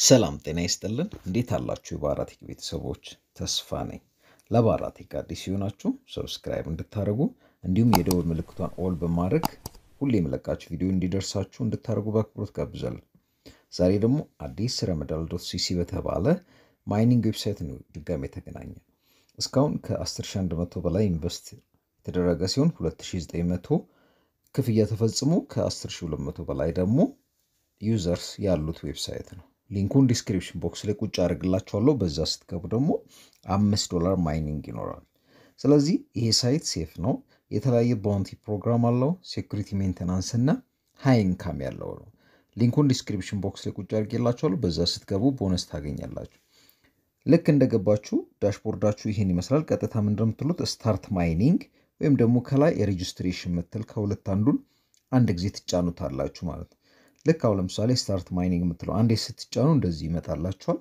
ሰላም ጤና ይስጥልን። እንዴት አላችሁ? የባራቴክ ቤተሰቦች ተስፋ ነኝ። ለባራቴክ አዲስ ሲሆናችሁ ሰብስክራይብ እንድታደርጉ እንዲሁም የደወል ምልክቷን ኦል በማድረግ ሁሌ የመለቃችሁ ቪዲዮ እንዲደርሳችሁ እንድታደርጉ በአክብሮት ጋብዛለሁ። ዛሬ ደግሞ አዲስ ረመዳል ዶት ሲሲ በተባለ ማይኒንግ ዌብሳይት ነው ድጋሚ የተገናኘ። እስካሁን ከ10100 በላይ ኢንቨስት የተደረገ ሲሆን 2900 ክፍያ ተፈጽሞ ከ10200 በላይ ደግሞ ዩዘርስ ያሉት ዌብሳይት ነው። ሊንኩን ዲስክሪፕሽን ቦክስ ላይ ቁጭ አድርግላችኋለሁ። በዛ ስትገቡ ደግሞ አምስት ዶላር ማይኒንግ ይኖራል። ስለዚህ ይሄ ሳይት ሴፍ ነው። የተለያየ ባውንቲ ፕሮግራም አለው። ሴኩሪቲ ሜንቴናንስ እና ሃይ ኢንካም ያለው ነው። ሊንኩን ዲስክሪፕሽን ቦክስ ላይ ቁጭ አድርጌላችኋለሁ። በዛ ስትገቡ ቦነስ ታገኛላችሁ። ልክ እንደገባችሁ ዳሽቦርዳችሁ ይሄን ይመስላል። ቀጥታ ምን እንደምትሉት ስታርት ማይኒንግ ወይም ደግሞ ከላይ የሬጅስትሬሽን ምትል ከሁለት አንዱን አንድ ጊዜ ትጫኑታላችሁ ማለት ነው። ልክ አሁን ለምሳሌ ስታርት ማይኒንግ የምትለው አንዴ ስትጫኑ እንደዚህ ይመጣላችኋል።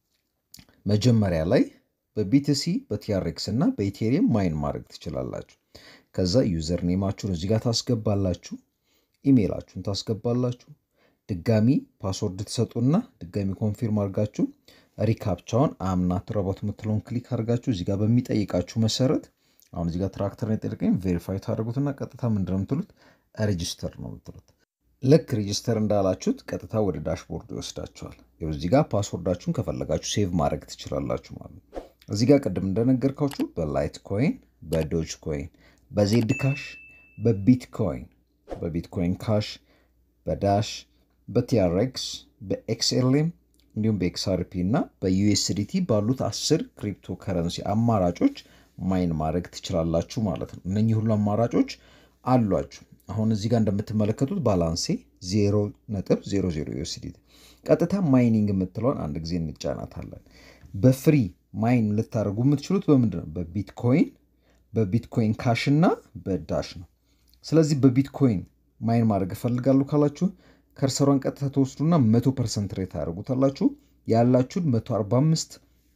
መጀመሪያ ላይ በቢቲሲ በቲአርኤክስ እና በኢቴሪየም ማይን ማድረግ ትችላላችሁ። ከዛ ዩዘር ኔማችሁን እዚህ ጋር ታስገባላችሁ፣ ኢሜይላችሁን ታስገባላችሁ፣ ድጋሚ ፓስወርድ ትሰጡና ድጋሚ ኮንፊርም አድርጋችሁ ሪካፕቻውን አምናት ረቦት የምትለውን ክሊክ አድርጋችሁ እዚህ ጋር በሚጠይቃችሁ መሰረት አሁን እዚህ ጋር ትራክተር የጠየቀኝ ቬሪፋይ ታደርጉትና ቀጥታ ምንድን ነው የምትሉት ሬጅስተር ነው የምትሉት። ልክ ሬጅስተር እንዳላችሁት ቀጥታ ወደ ዳሽቦርድ ይወስዳችኋል። ይኸው እዚህ ጋር ፓስወርዳችሁን ከፈለጋችሁ ሴቭ ማድረግ ትችላላችሁ ማለት ነው። እዚህ ጋር ቅድም እንደነገርኳችሁ በላይት ኮይን፣ በዶጅ ኮይን፣ በዜድ ካሽ፣ በቢትኮይን በቢትኮይን ካሽ፣ በዳሽ፣ በቲአርኤክስ፣ በኤክስኤልኤም እንዲሁም በኤክስአርፒ እና በዩኤስዲቲ ባሉት አስር ክሪፕቶ ከረንሲ አማራጮች ማይን ማድረግ ትችላላችሁ ማለት ነው። እነኚህ ሁሉ አማራጮች አሏችሁ። አሁን እዚህ ጋር እንደምትመለከቱት ባላንሴ 0.00 ዩኤስዲቲ። ቀጥታ ማይኒንግ የምትለውን አንድ ጊዜ እንጫናታለን። በፍሪ ማይን ልታደርጉ የምትችሉት በምንድን ነው? በቢትኮይን በቢትኮይን ካሽ እና በዳሽ ነው። ስለዚህ በቢትኮይን ማይን ማድረግ እፈልጋለሁ ካላችሁ ከርሰሯን ቀጥታ ተወስዱና 100 ፐርሰንት ሬት ታደርጉታላችሁ። ያላችሁን 145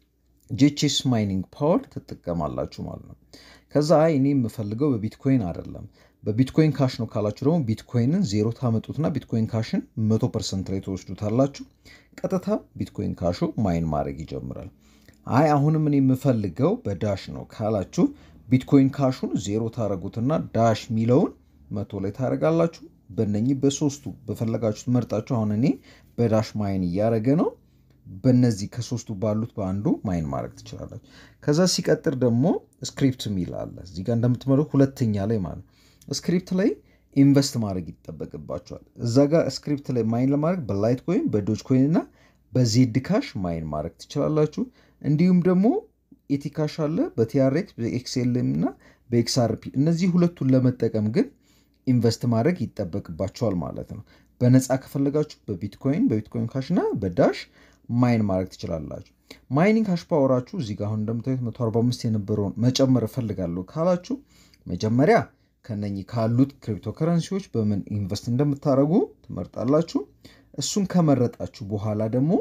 ጄቼስ ማይኒንግ ፓወር ትጠቀማላችሁ ማለት ነው። ከዛ አይ እኔ የምፈልገው በቢትኮይን አይደለም በቢትኮይን ካሽ ነው ካላችሁ ደግሞ ቢትኮይንን ዜሮ ታመጡትና ቢትኮይን ካሽን መቶ ፐርሰንት ላይ ተወስዱታላችሁ። ቀጥታ ቢትኮይን ካሹ ማይን ማድረግ ይጀምራል። አይ አሁንም እኔ የምፈልገው በዳሽ ነው ካላችሁ ቢትኮይን ካሹን ዜሮ ታደረጉትና ዳሽ የሚለውን መቶ ላይ ታደረጋላችሁ። በነኚህ በሶስቱ በፈለጋችሁት መርጣችሁ አሁን እኔ በዳሽ ማይን እያደረገ ነው። በነዚህ ከሶስቱ ባሉት በአንዱ ማይን ማድረግ ትችላላችሁ። ከዛ ሲቀጥር ደግሞ ስክሪፕት የሚል አለ እዚህ ጋር እንደምትመሩ ሁለተኛ ላይ ማለት ስክሪፕት ላይ ኢንቨስት ማድረግ ይጠበቅባቸዋል። እዛ ጋር ስክሪፕት ላይ ማይን ለማድረግ በላይት ኮይን፣ በዶጅ ኮይን እና በዜድ ካሽ ማይን ማድረግ ትችላላችሁ። እንዲሁም ደግሞ ኢቲ ካሽ አለ በቲአርኤክስ በኤክስኤልኤም እና በኤክስአርፒ እነዚህ ሁለቱን ለመጠቀም ግን ኢንቨስት ማድረግ ይጠበቅባቸዋል ማለት ነው። በነፃ ከፈለጋችሁ በቢትኮይን በቢትኮይን ካሽ እና በዳሽ ማይን ማድረግ ትችላላችሁ። ማይኒንግ ካሽ ፓወራችሁ እዚህ ጋር አሁን እንደምታዩት 145 የነበረውን መጨመር እፈልጋለሁ ካላችሁ መጀመሪያ ከነኚህ ካሉት ክሪፕቶ ከረንሲዎች በምን ኢንቨስት እንደምታደርጉ ትመርጣላችሁ። እሱን ከመረጣችሁ በኋላ ደግሞ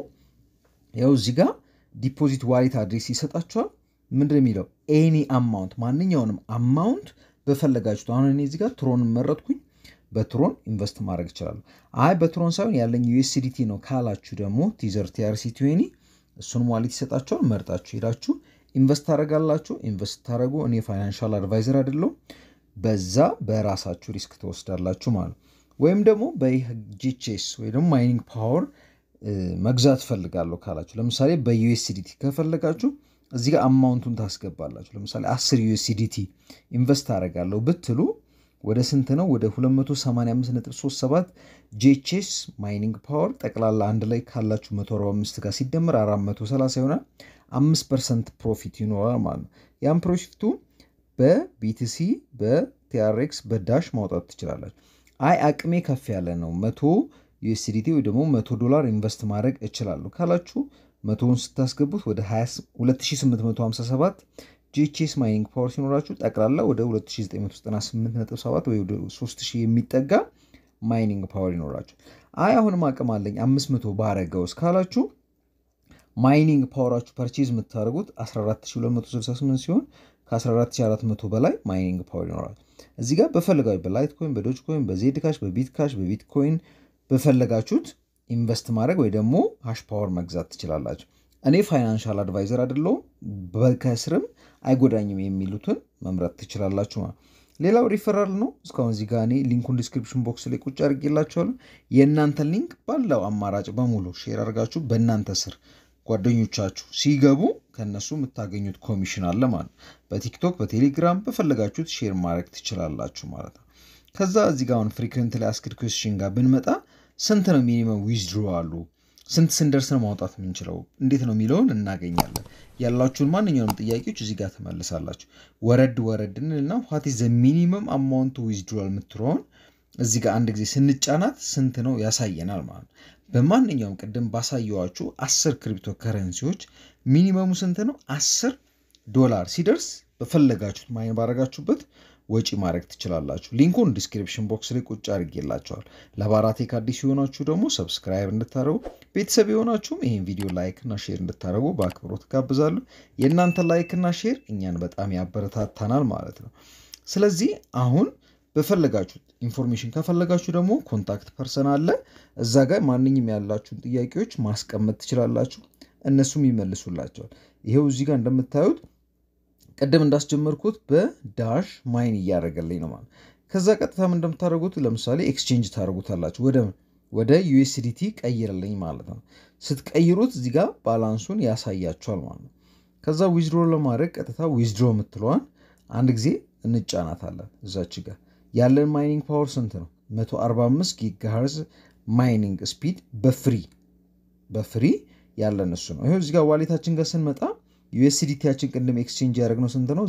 ያው እዚህ ጋር ዲፖዚት ዋሌት አድሬስ ይሰጣችኋል። ምንድን የሚለው ኤኒ አማውንት ማንኛውንም አማውንት በፈለጋችሁት። አሁን እኔ እዚህ ጋር ትሮን መረጥኩኝ። በትሮን ኢንቨስት ማድረግ ይችላሉ። አይ በትሮን ሳይሆን ያለኝ ዩኤስዲቲ ነው ካላችሁ ደግሞ ቲዘር ቲአርሲ ቲዌኒ እሱን ዋሌት ይሰጣችኋል። መርጣችሁ ሄዳችሁ ኢንቨስት ታደርጋላችሁ። ኢንቨስት ታደረጉ እኔ ፋይናንሻል አድቫይዘር አይደለሁም በዛ በራሳችሁ ሪስክ ትወስዳላችሁ ማለት ወይም ደግሞ በጂቼስ ወይ ደግሞ ማይኒንግ ፓወር መግዛት ፈልጋለሁ ካላችሁ ለምሳሌ በዩኤስዲቲ ከፈለጋችሁ እዚህ ጋር አማውንቱን ታስገባላችሁ። ለምሳሌ 10 ዩኤስዲቲ ኢንቨስት አደርጋለሁ ብትሉ ወደ ስንት ነው? ወደ 285.37 ጄቼስ ማይኒንግ ፓወር ጠቅላላ አንድ ላይ ካላችሁ 145 ጋር ሲደመር 430 ይሆናል። 5 ፐርሰንት ፕሮፊት ይኖራል ማለት ነው። ያም ፕሮፊቱ በቢቲሲ በቲአርኤክስ በዳሽ ማውጣት ትችላላችሁ። አይ አቅሜ ከፍ ያለ ነው መቶ ዩኤስዲቲ ወይ ደግሞ መቶ ዶላር ኢንቨስት ማድረግ እችላለሁ ካላችሁ መቶውን ስታስገቡት ወደ 2857 ጂቼስ ማይኒንግ ፓወር ሲኖራችሁ ጠቅላላ ወደ 2998.7 ወይ ወደ 3000 የሚጠጋ ማይኒንግ ፓወር ይኖራችሁ። አይ አሁንም አቅም አለኝ 500 ባረገውስ ካላችሁ ማይኒንግ ፓወራችሁ ፐርቼዝ የምታደርጉት 14268 ሲሆን ከ14400 በላይ ማይኒንግ ፓወር ይኖራል። እዚህ ጋር በፈለጋችሁ በላይት ኮይን፣ በዶጅ ኮይን፣ በዜድ ካሽ፣ በቢት ካሽ፣ በቢትኮይን በፈለጋችሁት ኢንቨስት ማድረግ ወይ ደግሞ ሃሽ ፓወር መግዛት ትችላላችሁ። እኔ ፋይናንሻል አድቫይዘር አይደለሁም፣ በከስርም አይጎዳኝም የሚሉትን መምረጥ ትችላላችሁ ማለት ሌላው ሪፈራል ነው። እስካሁን እዚህ ጋር እኔ ሊንኩን ዲስክሪፕሽን ቦክስ ላይ ቁጭ አድርጌላችኋለሁ። የእናንተን ሊንክ ባለው አማራጭ በሙሉ ሼር አድርጋችሁ በእናንተ ስር ጓደኞቻችሁ ሲገቡ ከእነሱ የምታገኙት ኮሚሽን አለ ማለት ነው። በቲክቶክ በቴሌግራም በፈለጋችሁት ሼር ማድረግ ትችላላችሁ ማለት ነው። ከዛ እዚህ ጋር አሁን ፍሪኩዌንት ላይ አስክድ ኩዌስችን ጋር ብንመጣ ስንት ነው ሚኒመም ዊዝድሮ አሉ ስንት ስንደርስ ነው ማውጣት የምንችለው እንዴት ነው የሚለውን እናገኛለን። ያላችሁን ማንኛውንም ጥያቄዎች እዚህ ጋር ትመልሳላችሁ። ወረድ ወረድ እንልና ዋት ኢዝ ዘ ሚኒመም አማውንት ዊዝድሮል የምትለውን እዚህ ጋር አንድ ጊዜ ስንጫናት ስንት ነው ያሳየናል ማለት ነው። በማንኛውም ቅድም ባሳየዋችሁ አስር ክሪፕቶ ከረንሲዎች ሚኒመሙ ስንት ነው? አስር ዶላር ሲደርስ በፈለጋችሁት ማይን ባረጋችሁበት ወጪ ማድረግ ትችላላችሁ። ሊንኩን ዲስክሪፕሽን ቦክስ ላይ ቁጭ አድርጌላችኋል። ለባራቴክ አዲስ የሆናችሁ ደግሞ ሰብስክራይብ እንድታደረጉ፣ ቤተሰብ የሆናችሁም ይህን ቪዲዮ ላይክ እና ሼር እንድታደረጉ በአክብሮት ጋብዛለሁ። የእናንተ ላይክ እና ሼር እኛን በጣም ያበረታታናል ማለት ነው። ስለዚህ አሁን በፈለጋችሁት ኢንፎርሜሽን ከፈለጋችሁ ደግሞ ኮንታክት ፐርሰን አለ እዛ ጋር ማንኛውም ያላችሁን ጥያቄዎች ማስቀመጥ ትችላላችሁ፣ እነሱም ይመልሱላቸዋል። ይሄው እዚህ ጋር እንደምታዩት ቅድም እንዳስጀመርኩት በዳሽ ማይን እያደረገልኝ ነው ማለት። ከዛ ቀጥታም እንደምታደርጉት ለምሳሌ ኤክስቼንጅ ታደርጉታላችሁ ወደ ወደ ዩኤስዲቲ ቀይርልኝ ማለት ነው። ስትቀይሩት እዚህ ጋር ባላንሱን ያሳያችኋል ማለት ነው። ከዛ ዊዝድሮ ለማድረግ ቀጥታ ዊዝድሮ የምትለዋን አንድ ጊዜ እንጫናታለን። እዛች ጋር ያለን ማይኒንግ ፓወር ስንት ነው? 145 ጊጋሃርዝ ማይኒንግ ስፒድ በፍሪ በፍሪ ያለን እሱ ነው። ይኸው እዚህ ጋር ዋሌታችን ጋር ስንመጣ ዩኤስዲቲያችን ቅድም ኤክስቼንጅ ያደረግነው ስንት ነው?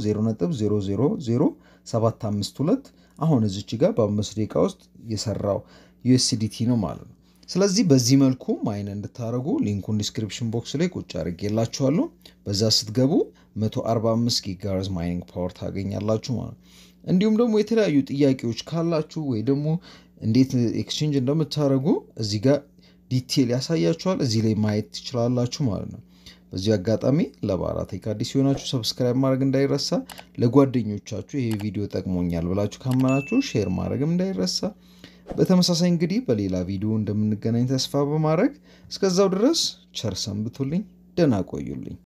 0.000752 አሁን እዚች ጋር በአምስት ደቂቃ ውስጥ የሰራው ዩኤስዲቲ ነው ማለት ነው። ስለዚህ በዚህ መልኩ ማይን እንድታደረጉ ሊንኩን ዲስክሪፕሽን ቦክስ ላይ ቁጭ አድርጌላችኋለሁ። በዛ ስትገቡ 145 ጊጋርዝ ማይኒንግ ፓወር ታገኛላችሁ ማለት ነው። እንዲሁም ደግሞ የተለያዩ ጥያቄዎች ካላችሁ ወይ ደግሞ እንዴት ኤክስቼንጅ እንደምታደርጉ እዚህ ጋር ዲቴል ያሳያችኋል። እዚህ ላይ ማየት ትችላላችሁ ማለት ነው። በዚህ አጋጣሚ ለባራቴክ አዲስ የሆናችሁ ሰብስክራይብ ማድረግ እንዳይረሳ፣ ለጓደኞቻችሁ ይሄ ቪዲዮ ጠቅሞኛል ብላችሁ ካመናችሁ ሼር ማድረግም እንዳይረሳ። በተመሳሳይ እንግዲህ በሌላ ቪዲዮ እንደምንገናኝ ተስፋ በማድረግ እስከዛው ድረስ ቸር ሰንብቱልኝ፣ ደህና ቆዩልኝ።